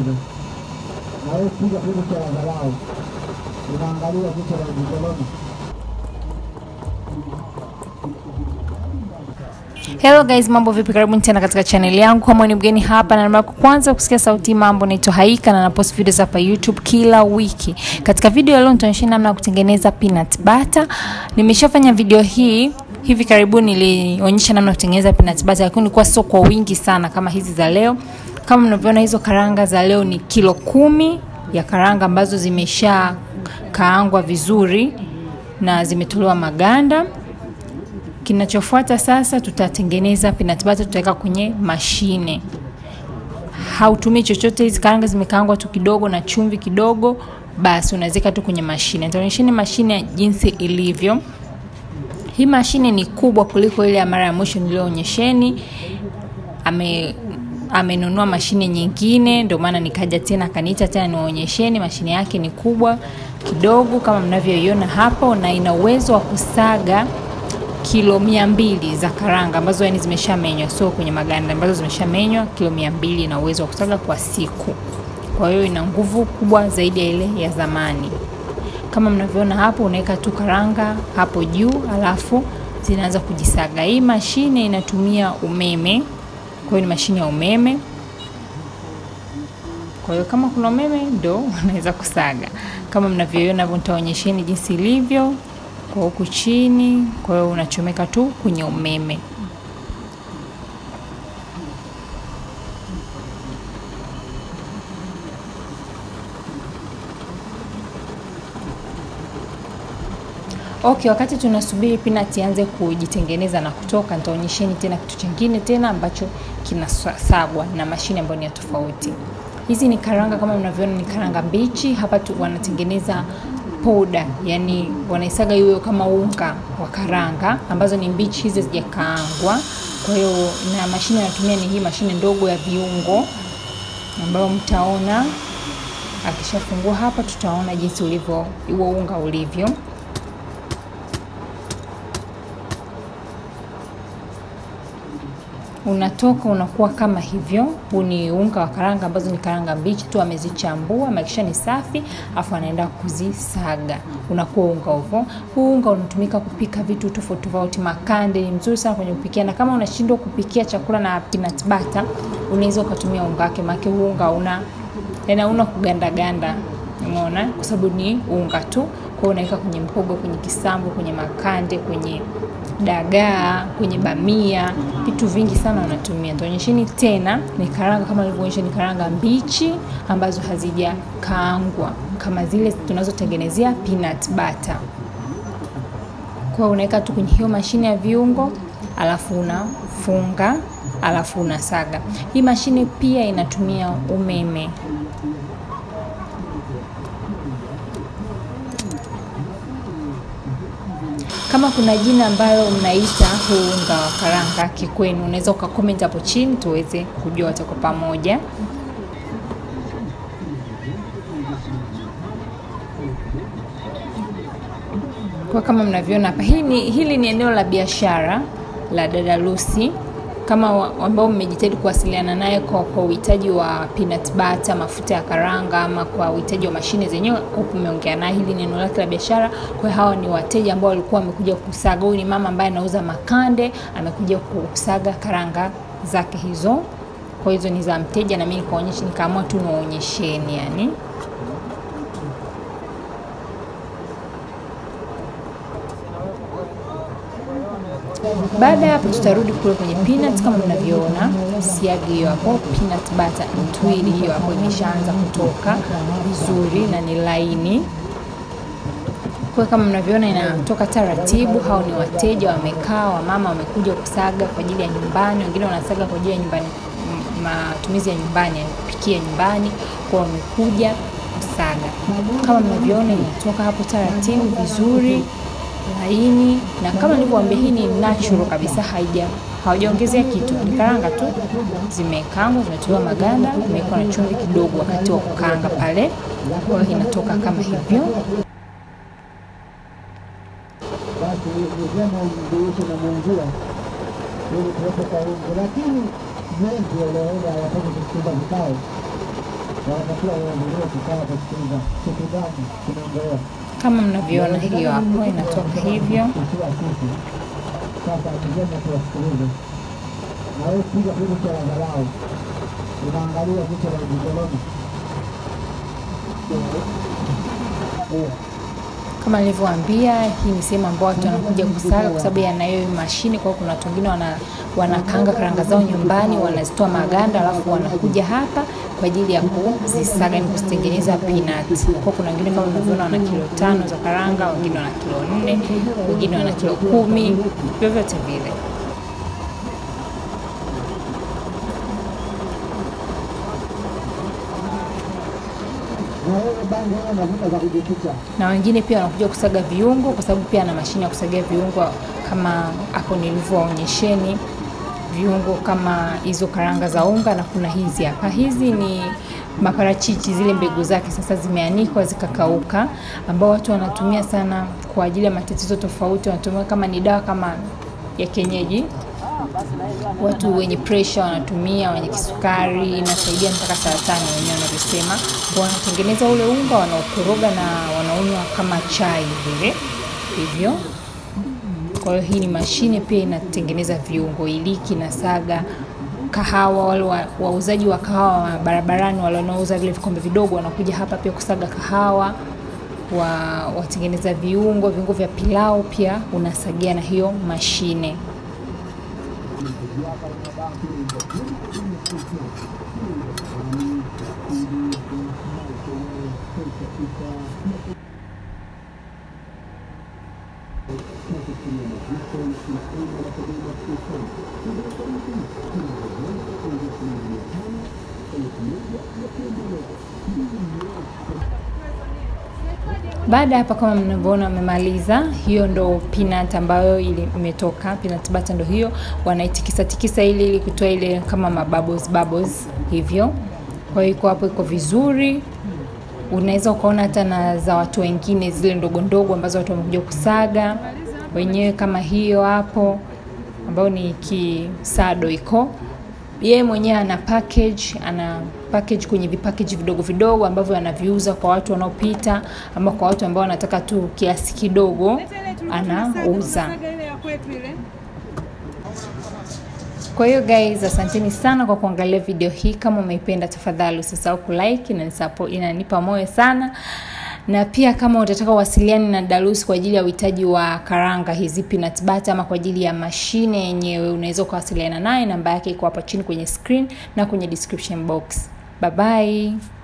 kidogo, na wewe piga kitu cha dharau, unaangalia kitu la mkoloni. Hello guys, mambo vipi? Karibuni tena katika channel yangu. Kama ni mgeni hapa na mara kwanza kusikia sauti mambo, naitwa Haika na napost videos hapa YouTube kila wiki. Katika video ya leo nitaonyesha namna ya kutengeneza peanut butter. Nimeshafanya video hii hivi karibuni, nilionyesha namna ya kutengeneza peanut butter, lakini ilikuwa sio kwa wingi sana kama hizi za leo. Kama mnavyoona, hizo karanga za leo ni kilo kumi ya karanga ambazo zimesha kaangwa vizuri na zimetolewa maganda. Kinachofuata sasa, tutatengeneza peanut butter, tutaweka kwenye mashine. Hautumii chochote, hizi karanga zimekaangwa tu kidogo na chumvi kidogo, basi unaweka tu kwenye mashine. Nitaonyesheni mashine jinsi ilivyo. Hii mashine ni kubwa kuliko ile ya mara ya mwisho niliyoonyesheni. Ame amenunua mashine nyingine, ndio maana nikaja tena akaniita tena niwaonyesheni. Mashine yake ni kubwa kidogo kama mnavyoiona hapo, na ina uwezo wa kusaga kilo mia mbili za karanga ambazo yani zimeshamenywa, sio kwenye maganda, ambazo zimeshamenywa. Kilo mia mbili ina uwezo wa kusaga kwa siku, kwa hiyo ina nguvu kubwa zaidi ya ile ya zamani. Kama mnavyoona hapo, unaweka tu karanga hapo juu, alafu zinaanza kujisaga. Hii mashine inatumia umeme, kwa hiyo ni mashine ya umeme. Kwa hiyo kama kuna umeme ndo unaweza kusaga. Kama mnavyoiona hapo, nitaonyesheni jinsi ilivyo kwa huku chini. Kwa hiyo unachomeka tu kwenye umeme. Okay, wakati tunasubiri peanut ianze kujitengeneza na kutoka, nitaonyesheni tena kitu kingine tena ambacho kinasagwa na mashine ambayo ni ya tofauti. Hizi ni karanga, kama mnavyoona ni karanga mbichi. Hapa tu wanatengeneza poda, yani wanaisaga iwe kama unga wa karanga ambazo ni mbichi, hizi hazijakaangwa. Kwa hiyo na mashine anatumia ni hii mashine ndogo ya viungo ambayo mtaona akishafungua hapa, tutaona jinsi ulivyo huo unga ulivyo. unatoka unakuwa kama hivyo. Huu ni unga wa karanga ambazo ni karanga mbichi tu, amezichambua makisha ni safi, afu anaenda kuzisaga, unakuwa unga hivyo. Huu unga unatumika kupika vitu tofauti tofauti. Makande ni mzuri sana kwenye kupikia, na kama unashindwa kupikia chakula na peanut butter, unaweza ukatumia unga wake, maana huu unga una tena una kuganda ganda, umeona, kwa sababu ni unga tu. Kwa hiyo unaweka kwenye mhogo, kwenye kisambu, kwenye makande, kwenye dagaa kwenye bamia, vitu vingi sana wanatumia. Nitaonyesheni tena, ni karanga kama nilivyoonyesha, ni karanga mbichi ambazo hazijakaangwa kama zile tunazotengenezea peanut butter. Kwa unaweka tu kwenye hiyo mashine ya viungo, alafu unafunga, alafu unasaga. Hii mashine pia inatumia umeme. Kama kuna jina ambalo mnaita huu unga wa karanga kikwenu, unaweza ukakoment hapo chini tuweze kujua wote kwa pamoja. Kwa kama mnavyoona hapa, hili, hili ni eneo la biashara la dada Lucy kama ambao mmejitahidi kuwasiliana naye kwa kwa uhitaji wa peanut butter, mafuta ya karanga, ama kwa uhitaji wa mashine zenyewe, umeongea naye. Hili ni eneo lake la biashara. Kwa hiyo hawa ni wateja ambao walikuwa wamekuja kusaga. Huyu ni mama ambaye anauza makande, amekuja kusaga karanga zake hizo. Kwa hizo ni za mteja, na mimi nikaonyesha, nikaamua tu niwaonyesheni yani Baada ya hapo tutarudi kule kwenye peanut kama mnavyoona, siagi hiyo hapo, peanut butter ntwili hiyo hapo imeshaanza kutoka vizuri na ni laini. Kwa kama mnavyoona inatoka taratibu. Hao ni wateja wamekaa, wamama wamekuja kusaga kwa ajili ya nyumbani, wengine wanasaga kwa ajili ya nyumbani, matumizi ya nyumbani, ya kupikia nyumbani, kwa wamekuja kusaga. Kama mnavyoona inatoka hapo taratibu vizuri laini na kama nilivyowaambia, hii ni natural kabisa, haija hawajaongezea kitu, ni karanga tu zimekaangwa, zimetolewa maganda, imewekwa na chumvi kidogo wakati wa kukaanga pale. Kwa hiyo inatoka kama hivyo. Basi ni vyema umjulishe na mwenzio ili tuwepo karibu, lakini wengi wanaenda hawataki kuchukua vikao wanatakiwa waendelee kukaa kusikiliza kitu gani kinaendelea. Kama mnavyoona hiyo hapo inatoka hivyo. Ikiwa sisi sasa ni vyema tuwasikilize, na wewe piga kitu cha dharau, unaangalia jicho la ujikoloni Kama nilivyowaambia, hii ni sehemu ambao watu wanakuja kusaga kwa sababu yanayo hii mashine. Kwa hiyo kuna watu wengine wana, wanakanga karanga zao nyumbani, wanazitoa maganda, alafu wanakuja hapa kwa ajili ya kuzisaga, ni kuzitengeneza peanut. Kwa hiyo kuna wengine kama mnavyoona wana kilo tano za karanga, wengine wana kilo nne, wengine wana kilo kumi, vyovyote vile. na wewe bangi wewe mafuta za kujificha. na wengine pia wanakuja kusaga viungo kwa sababu pia ana mashine ya kusagia viungo kama hapo nilivyoonyesheni viungo kama hizo karanga za unga na kuna hizi hapa hizi ni maparachichi zile mbegu zake sasa zimeanikwa zikakauka ambao watu wanatumia sana kwa ajili ya matatizo tofauti wanatumia kama ni dawa kama ya kienyeji watu wenye pressure wanatumia, wenye kisukari, inasaidia mpaka saratani wenyewe wanavyosema. Kwa wanatengeneza ule unga, wanaokoroga na wanaunywa kama chai vile hivyo. Kwa hiyo hii ni mashine pia inatengeneza viungo, iliki na saga kahawa. Wale wa- wauzaji wa kahawa wa barabarani, wale wanaouza vile vikombe vidogo, wanakuja hapa pia kusaga kahawa wa watengeneza viungo, viungo vya pilau pia unasagia na hiyo mashine. Baada ya hapa kama mnavyoona wamemaliza, hiyo ndo peanut ambayo ili imetoka peanut butter, ndo hiyo wanaitikisa tikisa ili ili kutoa ile kama mabubbles bubbles hivyo. Kwa hiyo iko hapo, iko vizuri. Unaweza ukaona hata na za watu wengine zile ndogo ndogo ambazo watu wamekuja kusaga wenyewe, kama hiyo hapo ambayo ni kisado iko yeye mwenyewe ana package ana package kwenye vipackage vidogo vidogo ambavyo anaviuza kwa watu wanaopita ama kwa watu ambao wanataka tu kiasi kidogo anauza. Kwa hiyo guys, asanteni sana kwa kuangalia video hii. Kama umeipenda, tafadhali usisahau kulike, inanisupport, inanipa moyo sana na pia kama utataka uwasiliane na Darus kwa ajili ya uhitaji wa karanga hizi peanut butter ama kwa ajili ya mashine yenyewe, unaweza ukawasiliana naye. Namba yake iko hapa chini kwenye screen na kwenye description box. Bye bye.